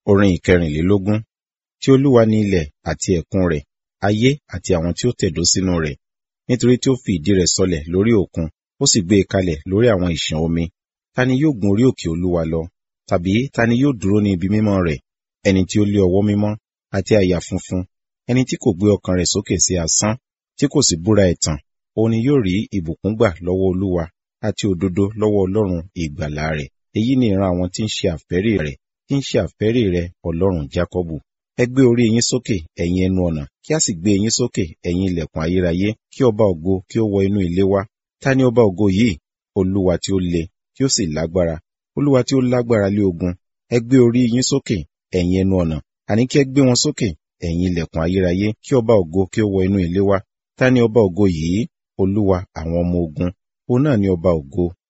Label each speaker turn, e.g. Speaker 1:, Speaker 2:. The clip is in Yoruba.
Speaker 1: Orin ìkẹrìnlélógún. Tí Olúwa ni ilẹ̀ àti ẹ̀kún rẹ̀, ayé àti àwọn tí ó tẹ̀dó sínú rẹ̀. Nítorí tí ó fi ìdí rẹ̀ sọlẹ̀ lórí òkun, ó sì gbé e kalẹ̀ lórí àwọn ìṣàn omi. Ta ni yóò gun orí òkè Olúwa lọ? Tàbí ta ni yóò dúró ní ibi mímọ́ rẹ̀? Ẹni tí ó lé ọwọ́ mímọ́ àti àyà funfun, ẹni tí kò gbé ọkàn rẹ̀ sókè sí asán, tí kò sì búra ẹ̀tàn, òun ni yóò rí ìbùkún gbà lọ́wọ́ Olúwa àti òdodo lọ́wọ́ Ọlọ́run ìgbàlà rẹ̀. Èyí ni ìran àwọn tí ń ṣe àfẹ́rí rẹ̀, tí ń ṣe àfẹ́rí rẹ̀ Ọlọ́run Jákọ́bù. Ẹ gbé orí yín sókè, ẹ̀yin ẹnu ọ̀nà, kí a sì gbé yín sókè, ẹ̀yin ilẹ̀kùn ayérayé, kí ọba ògo kí ó wọ inú ilé wa. Ta ni ọba ògo yìí? Olúwa tí ó le, tí ó sì lágbára, Olúwa tí ó lágbára lé ogun. Ẹ gbé orí yín sókè, ẹ̀yin ẹnu ọ̀nà, àní kí ẹ gbé wọn sókè, ẹ̀yin ilẹ̀kùn ayérayé, kí ọba ògo kí ó wọ inú ilé wa. Ta ni ọba ògo yìí? Olúwa àwọn ọmọ ogun, òun náà ni ọba ògo.